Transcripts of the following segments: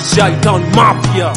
Shaitan Mafia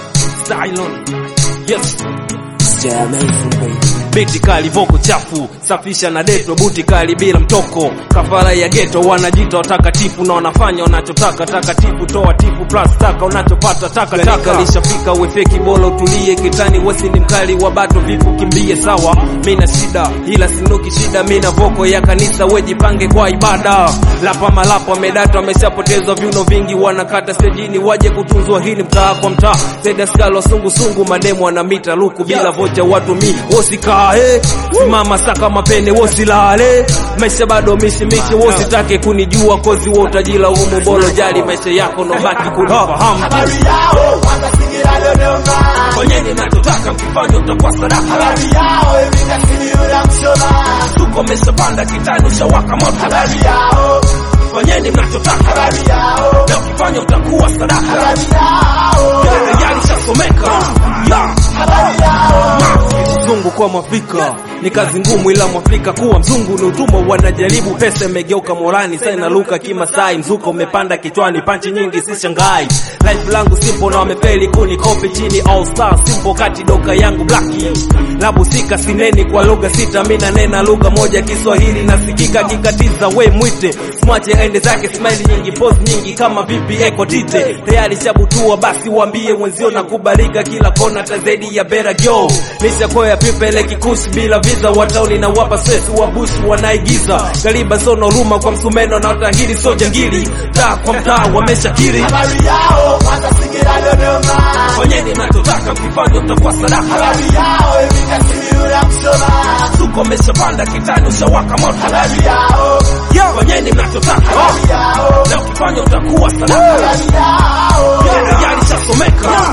Stylon Yes Stay amazing baby. Biti kali voko chafu safisha na deto buti kali bila mtoko kafara ya geto wanajita watakatifu na wanafanya wanachotaka takatifu toa tifu plus taka unachopata taka taka lishafika wefeki bora utulie kitani wesi ni mkali wa bato vipu kimbie sawa mina shida ila sinuki shida mina voko ya kanisa wejipange kwa ibada lapa malapa medata wameshapotezwa viuno vingi wanakata stejini waje kutunzwa hili mtaa kwa mtaa zedaskalo sungusungu mademo wanamita luku bila vocha watu mi wosikae simama saka mapene wosilale maisha bado mishimishi wositake kunijua kozi wo utajila humu bolo jali maisha yako nobaki kunifahamu Habari yao wakasingira Dodoma, fanyeni nachotaka mkifanya utakuwa sadaka habari yao imekasiriura Msoma, tuko meshapanda kitani ushawaka moto habari yao, fanyeni mnachotaka habari yao, na ukifanya utakuwa sadaka habari yao, yalishasomeka yeah. habari yao. mzungu kwa mwafrika ni kazi ngumu ila mwafrika kuwa mzungu ni utumwa wanajaribu pesa imegeuka morani sa inaluka kimasai mzuko umepanda kichwani panchi nyingi si shangai life langu simple na wamefeli kuni kopi chini all star simple kati doka yangu blaki labusika sineni kwa lugha sita mina nena lugha moja kiswahili nasikika kikatiza we mwite mwache aende zake smile nyingi pose nyingi kama vipi eko tite tayari shabutua basi waambie wenzio na kubalika kila kona ta zaidi ya bera gyo nishakoya pipele kikushi bila visa watauni na wapa stress wa bush wanaigiza gariba sono ruma kwa msumeno na utahiri so jangili taa kwa mtaa wameshakiri Habari yao wakasingira Dodoma, fanyeni nachotaka mkifanya utakuwa sadaka habari yao imekasiriura Msoma, tuko meshapanda kitani ushawaka moto habari yao, fanyeni mnachotaka habari yao, na ukifanya utakuwa sadaka habari yao, yalishasomeka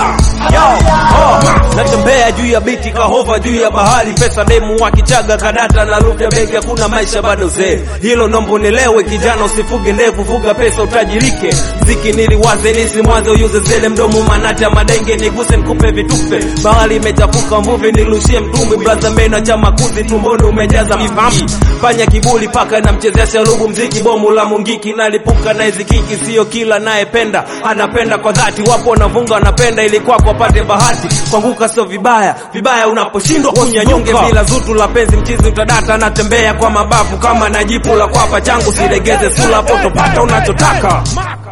natembea juu ya biti kahova juu ya bahari pesa demu wa kichaga kadata na lufya begi hakuna maisha bado zee hilo nombo nilewe kijana usifuge ndevu fuga pesa utajirike mziki niliwaze nisimwaze uyuze zele mdomo manata madenge niguse nikupe vitufe bahari imechafuka mvuvi nilushie mtumbwi braza mena cha makuzi tumboni umejaza mifami fanya kibuli paka na mchezea sharubu mziki bomu la mungiki nalipuka na izikiki sio kila nayependa anapenda kwa dhati wapo wanavunga wanapenda ili kwako wapate bahati kuanguka sio vibaya vibaya unaposhindwa kunyanyuke bila zutu la penzi mchizi utadata anatembea kwa mabavu kama na jipu la kwapa changu silegeze sula potopata unachotaka